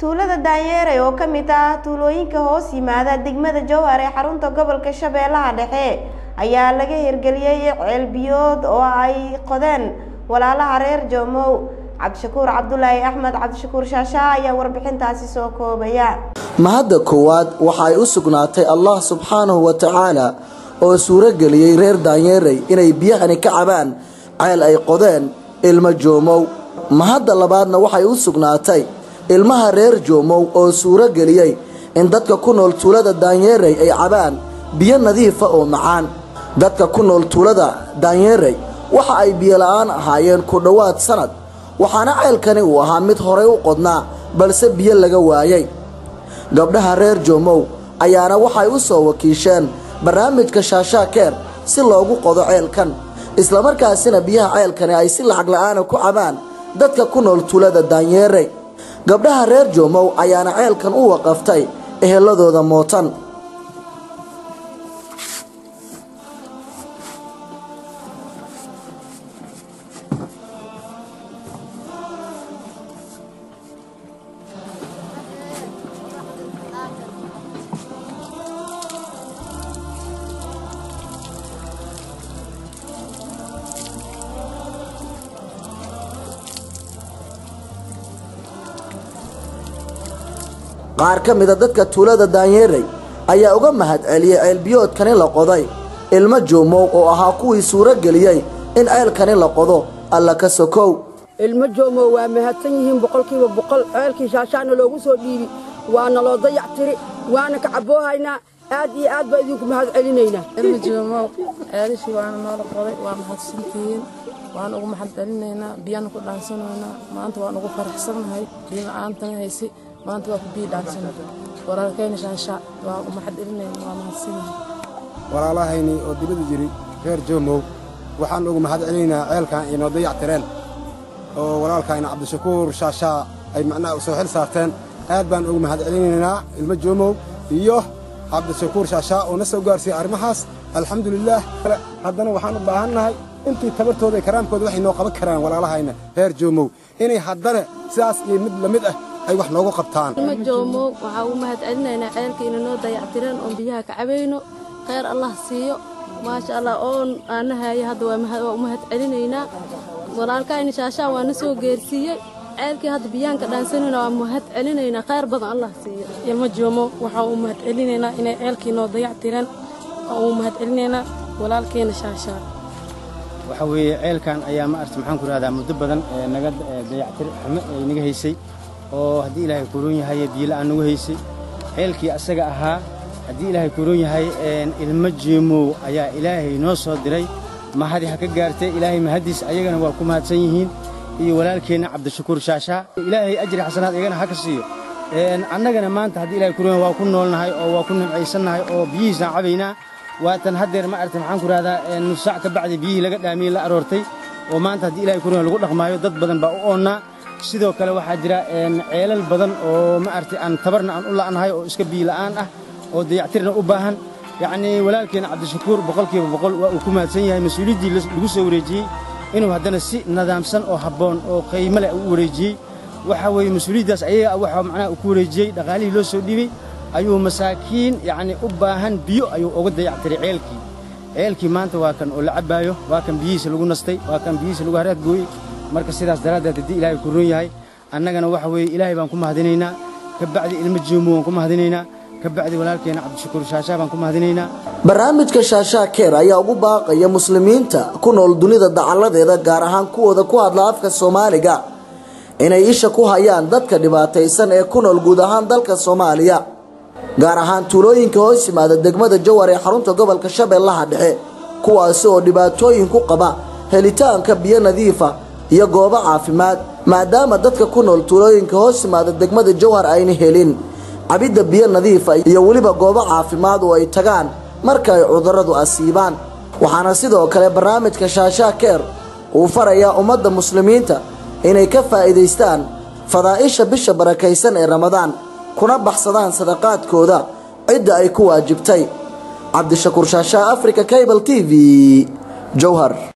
tuulada daanyeere oo ka mid ah tuulooyinka hoos yimaada degmada jowhar ee xarunta gobolka shabeellaha dhexe ayaa laga hirgeliyey ceelbiyood oo ay qodeen walaalaha reer joomow cabdishakuur cabdulaahi axmed cabdishakuur shaashaa ayaa warbixintaasi soo koobaya mahadda koowaad waxa ay u sugnaatay allah subxaanahu wa tacaala oo suuro geliyey reer daanyeerey inay biyahani ka cabaan ceel ay qodeen ilmo joomow mahadda labaadna waxay u sugnaatay ilmaha reer joomow oo suuro geliyey in dadka ku nool tuulada daanyeerey ay cabaan biyo nadiifa oo macaan dadka ku nool tuulada daanyeerey waxa ay biyola'aan ahaayeen ku dhowaad sanad waxaana ceelkani uu ahaa mid horay u qodnaa balse biyo laga waayey gabdhaha reer joomow ayaana waxay u soo wakiisheen barnaamijka shaashaakeer si loogu qodo ceelkan islamarkaasina biyaha ceelkani ay si lacag la'aana ku cabaan dadka ku nool tuulada daanyeerey gabdhaha reer joomow ayaana ceelkan u waqaftay eheladooda mootan qaar ka mida dadka tuulada daanyeerey ayaa uga mahad celiyey ceelbiyoodkani la qoday ilmo joomow oo ahaa kuwii suuro geliyey in ceelkani la qodo alla ka sokow ilmo joomow waa mahadsan yihiin boqolkiiba boqol ceelkii shaashaana loogu soo dhiibi waana loo dayac tiri waana ka caboohaynaa aad iyo aad baa idinku mahad celinaynaa ilmo joomow ceelishii waana noola qoday waa mahadsantihiin waan ugu mahad celinaynaa biyana ku dhaansanaynaa maanta waan ugu faraxsannahay biyo la'aantana haysi maanta waa ku biyo dhaansana walaalkayna shaashaa waa ugu mahad celinayna waa mahadsanyihin walaalahayni oo dibada jiri reer joomow waxaan ugu mahad celinaynaa ceelkan inoo dayac tireen oo walaalkayna cabdishakuur shaashaa ay macnaha soo xil saarteen aad baan ugu mahad celinaynaa ilmo joomow iyo cabdishakuur shaashaa oo na soo gaarsiiyey arrimahaas alxamdulilaah haddana waxaan u baahannahay intii tabartooda karaamkooda waxay noo qaban karaan walaalahayna reer joomow inay haddana sidaas iyo mid la mid ah ay wax noogu qabtaan ilmo joomow waxaa ugu mahad celinaynaa ceelka ina noo dayactireen oon biyaha ka cabayno khayr allah siiyo maasha allah oon aanahaayo hadda waa u mahad celinaynaa walaalkayna shaashaan waa na soo geersiiyey ceelkii hadda biyaanka dhaansanayna waa mahad celinaynaa khayr badan allah siiyo ilmo joomow waxaan u mahad celinaynaa inay ceelkii noo dayactireen waan u mahad celinaynaa walaalkeena shaashaan waxa weeye ceelkan ayaa ma arta maxaan ku rahdaa muddo badan ee naga dayactir xumo ay naga haysay oo haddii ilaahay kuroon yahay biyola'aan nagu haysay ceelkii asaga ahaa haddii ilaahay kuroon yahay ilmo jeemow ayaa ilaahay noo soo diray mahadi ha ka gaartay ilaahay mahaddiis ayagana waa ku mahadsan yihiin iyo walaalkeenna cabdishakuur shaashaa ilaahay ajri xasanaad iyagana ha ka siiyo annagana maanta haddii ilahay kuroon waa ku noolnahay oo waa ku nimcaysannahay oo biyihiisaan cabaynaa waatan haddeer ma aragta maxaan ku rahdaa nus saac ka bacdi biyihii laga dhaamiyey la aroortay oo maanta haddii ilahay kuroon lagu dhaqmaayo dad badan baa u oonnaa sidoo kale waxaa jira ceelal badan oo ma aragtay aan tabarna aan u la'nahay oo iska biyo la'aan ah oo dayactirna u baahan yacnii walaalkeena cabdishakuur boqolkiiba boqol waa uu ku mahadsan yahay mas-uuliyaddii lagu soo wareejiyey inuu haddana si nidaamsan oo habboon oo qiimo leh u wareejiyey waxa weeye mas-uuliyaddaas ayaga waxa macnaha uu ku wareejiyey dhaqaalihii loo soo dhiibey ayuu masaakiin yacnii u baahan biyo ayuu uga dayactiray ceelkii ceelkii maanta waa kan oo la cabbaayo waa kan biyihiisa lagu nastay waa kan biyihiisa lagu haraad gooyey marka sidaas daraaddeed haddii ilaahay ku roon yahay annagana waxa weeye ilaahay baan ku mahadinaynaa ka bacdi ilmo joomo waan ku mahadinaynaa ka bacdi walaalkeena cabdishakuur shaashaa baan ku mahadinaynaa barnaamijka shaashaa keer ayaa ugu baaqaya muslimiinta ku nool dunida dacalladeeda gaar ahaan kuwooda ku hadla afka soomaaliga inay isha ku hayaan dadka dhibaataysan ee ku nool guud ahaan dalka soomaaliya gaar ahaan tuulooyinka hoos yimaada degmada jawar ee xarunta gobolka shabeellaha dhexe kuwaasi oo dhibaatooyin ku qaba helitaanka biyo nadiifa iyo goobo caafimaad maadaama dadka ku nool tuulooyinka hoos yimaada degmada jawhar ayna helin cabidda biyo nadiifa iyo weliba goobo caafimaad oo ay tagaan marka ay cudurradu asiibaan waxaana sidoo kale barnaamijka shaashaa keer uu farayaa ummadda muslimiinta inay ka faa'iidaystaan fadaa'isha bisha barakaysan ee ramadaan kuna baxsadaan sadaqaadkooda cidda ay ku waajibtay cabdishakuur shaashaa africa cable t v jowhar